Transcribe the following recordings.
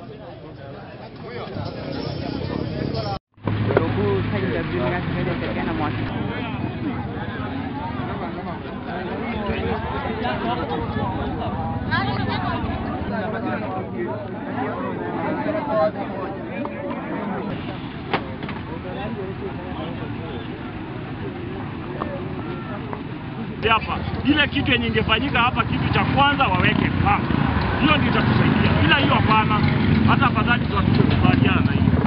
Robo thành lập đường ra thì đây cái là một hapa ile kitu yenye ingefanyika hapa, kitu cha kwanza waweke paa, hiyo ndio itatusaidia. Bila hiyo hapana, hata afadhali tutakubaliana na hiyo,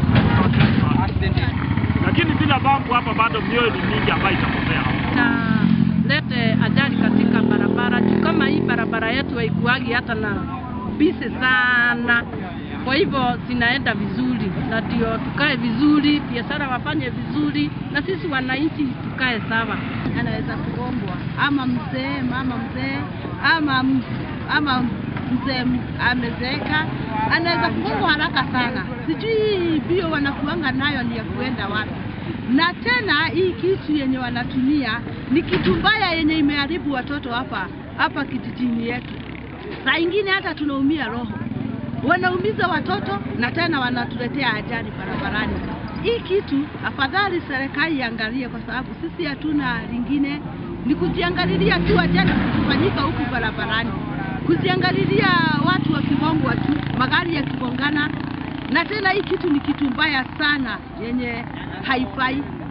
lakini bila bambu hapa bado mioyo ni mingi ambayo itapotea hapa. na lete ajali katika barabara juu kama hii barabara yetu haikuagi hata na bisi sana. Kwa hivyo zinaenda vizuri, na ndio tukae vizuri, biashara wafanye vizuri, na sisi wananchi tukae sawa. anaweza kugongwa ama mzee mama mzee ama m- ama mzee m- amezeeka anaweza kugongwa haraka sana. Sijui bio wanakuanga nayo ni ya kuenda wapi. Na tena hii kitu yenye wanatumia ni kitu mbaya yenye imeharibu watoto hapa hapa kijijini yetu. Saa ingine hata tunaumia roho, wanaumiza watoto na tena wanatuletea ajali barabarani. Hii kitu afadhali serikali iangalie, kwa sababu sisi hatuna lingine, ni kujiangalilia tu ajali kufanyika huku barabarani, kuziangalilia watu wakigongwa tu, magari yakigongana, na tena hii kitu ni kitu mbaya sana yenye haifai.